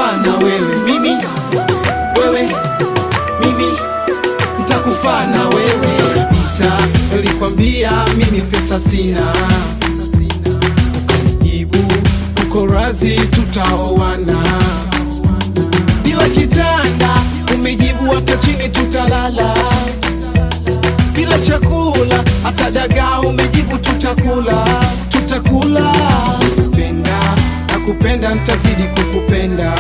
nitakufa na wewe mimi wewe mimi nitakufa na wewe kabisa nilikwambia mimi pesa sina ukanijibu uko razi tutaoana bila kitanda umejibu hata chini tutalala bila chakula hata dagaa umejibu tutakula tutakula kupenda na kupenda nitazidi kukupenda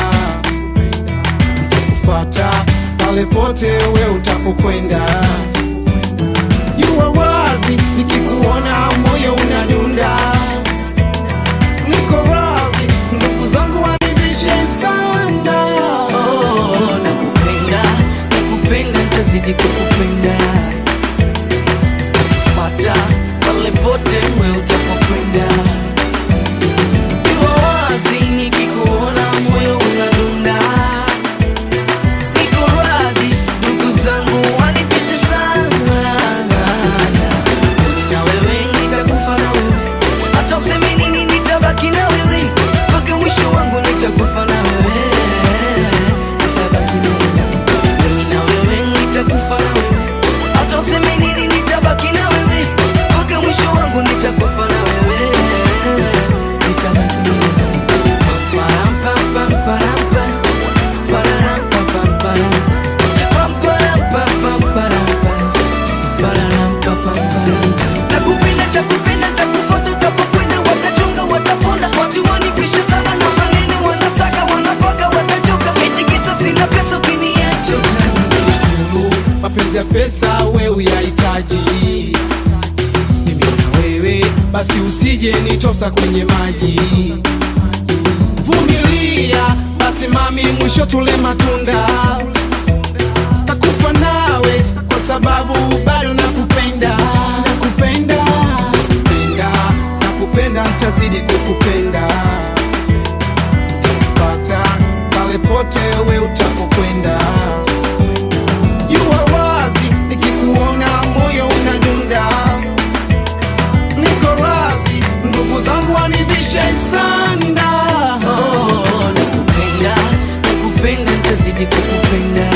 nitakufata pale pote we utapokwenda jua wazi nikikuona moyo unadunda niko wazi ndugu zangu wanibishe sana Oh, nakupenda nakupenda nitazidi kukupenda fata pale pote mwe utapokwenda iwa wazi nikikuona moyo unadunda niko radhi ndugu zangu wanipishe sana Mimi na wewe nitakufa na wewe hata useme nini nitabaki na wewe mpaka mwisho wangu nitakufa na wewe nitabaki na wewe mimi na wewe nitakufa na wewe hata useme nini nitabaki na wewe mpaka mwisho wangu nitakufa na wewe nitabaki na wewe Param, pam, pam, param, pam. Pararam, pam, pam, param. Pam, param, pam, pam, param, pam. Pararam, pam, pam, param. Nakupenda, takupenda, takufuata utapokwenda, watachunga, watapona. Watu wanipisha sana na maneno, wanasaka, wanapaka, watachoka. Eti kisa sina pesa, ukiniacha utaniacha. Mungu, mapenzi ya pesa we uyahitaji mimi na wewe basi usije nitosa kwenye maji vumilia basi mami mwisho tule matunda takufa nawe kwa sababu bado nakupenda nakupenda nakupenda nakupenda ntazidi kukupenda takupata pale pote we utapokwenda Jua wazi nikikuona moyo unadunda, niko razi ndugu zangu wanivishe sanda. Oh, nakupenda, nakupenda, nitazidi kukupenda.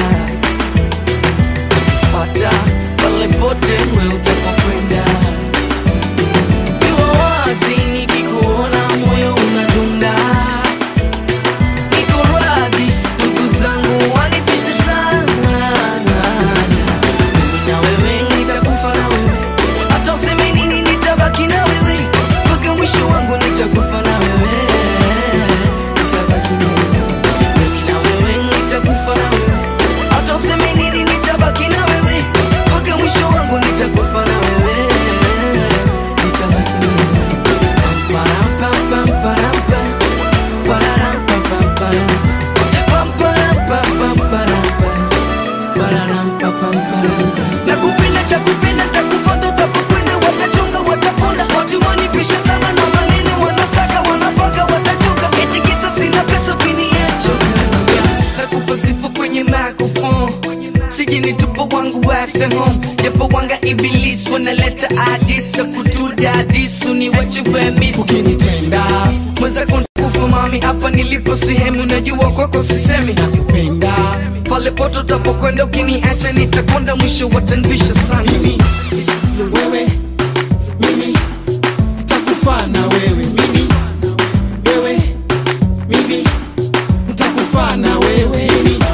Fuata pale pote mwe utapokwenda. Iwa wazi nikikuona moyo unadunda. Niko radhi, ndugu zangu wanipishe sana. Mimi na wewe nitakufa na wewe. Hata useme nini nitabaki na wewe. Mpaka mwisho wangu nitakufa na wewe. Nitabaki na wewe. Mimi na wewe nitakufa na wewe. Hata useme nini nitabaki na wewe. Mpaka mwisho wangu nitakufa na wewe. Nitabaki na wewe. Pam, pam, pam, param, pam. Pararam, pam, pam, param. Pam, param, pam, pam, param, pam. Pararam, pam, pam, param. Nakupenda, takupenda, takufuata utapokwenda, watachunga, watapona. Watu wanipisha sana na maneno, wanasaka, wanapaka, watachoka. Eti kisa sina pesa, ukiniacha utaniacha. Nakupa sifa kwenye microphone. Sije nitupo wangu wafe home japo wanga iblis wanaleta adis na kutuda adis uniwache wemis Ukinitenda mwenzako ntakufa mami hapa nilipo sehemu najua kwako sisemi nakupenda pale poto tapokwenda ukiniacha nitakwenda mwisho watanvisha sana mimi, wewe mimi, nitakufa na wewe mimi, wewe mimi, nitakufa na wewe mimi,